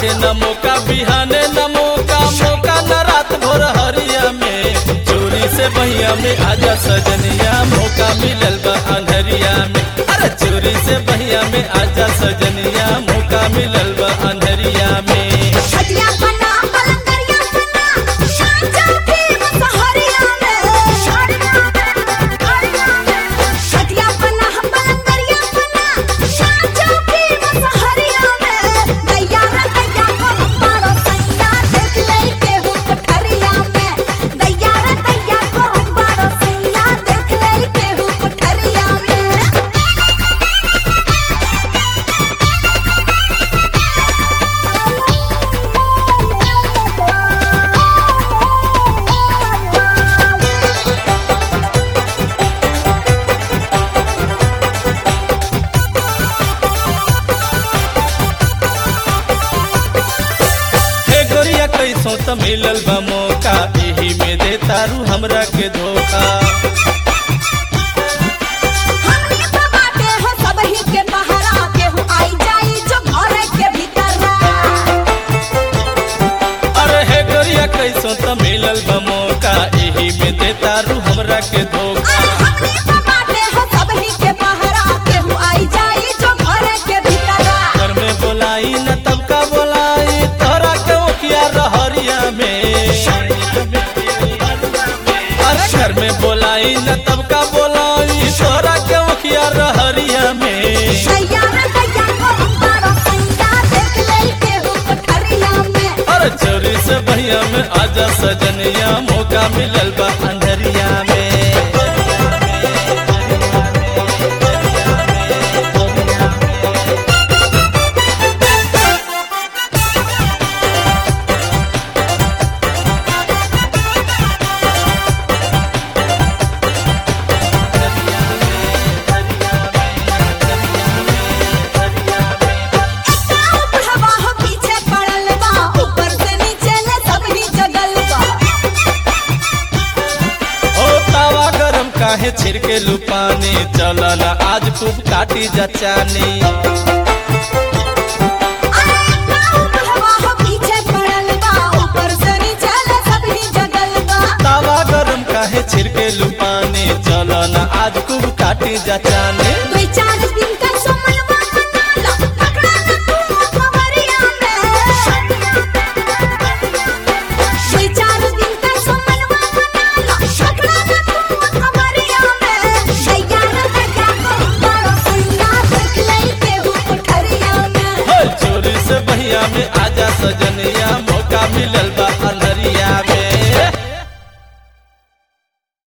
बाटे न मौका बिहाने न मौका मौका न रात भोर हरिया में चोरी से बहिया में आजा सजनिया मौका मिलल बा अंधरिया में अरे चोरी से बहिया में आजा सजनिया मौका मिलल बा अंधरिया में छटिया बना पलंगरिया बना शांचा के सहारिया में छटिया बना पलंगरिया बना शांचा के सहारिया में दैया रे दैया को हमारा सैया देख ले के हो कोठरिया में दैया रे दैया को हमारा सैया देख ले के हो कोठरिया में हे गोरिया कैसो त मिलल बा मौका एही में दे तारू हमरा के धोखा हमनी तो बाटे हो सबही के पहरा केहू आई जाई जो घर के भीतर अरे हे गोरिया कैसो त मिलल बा मौका एही में दे तारू हमरा के धोखा हमनी तो बाटे हो सबही के पहरा केहू आई जाई जो घर के भीतर घर में बोलाई न तब का बोलाई तोरा के ओखिया रहरिया में अरे घर में बोलाई न तब का बोलाई तोरा के ओखिया रहरिया में सैया रे दैया को हमारा सैया देख ले केहू कोठरिया में अरे चोरी से भैया में आजा सजनिया मौका मिलल बा अंधरिया में हवा हो पीछे पड़ल बा ऊपर से नीचे ले सबही जगल बा ओ तावा गरम काहे छिड़के लुपानी चला ना आज खूब काटी जचानी हवा हो पीछे पड़ल बा ऊपर से नीचे ले सबही जगल बा तावा गरम काहे छिड़के लुपानी चला ना आज खूब काटी जचानी दुई चार दिन का समयवा बना लो पकड़ा न तू खबरिया में दुई चार दिन का समयवा बना लो पकड़ा न तू खबरिया में दैया रे दैया को बड़ा सैया देख ले के हो कोठरिया में हो चोरी से भैया में आजा सजन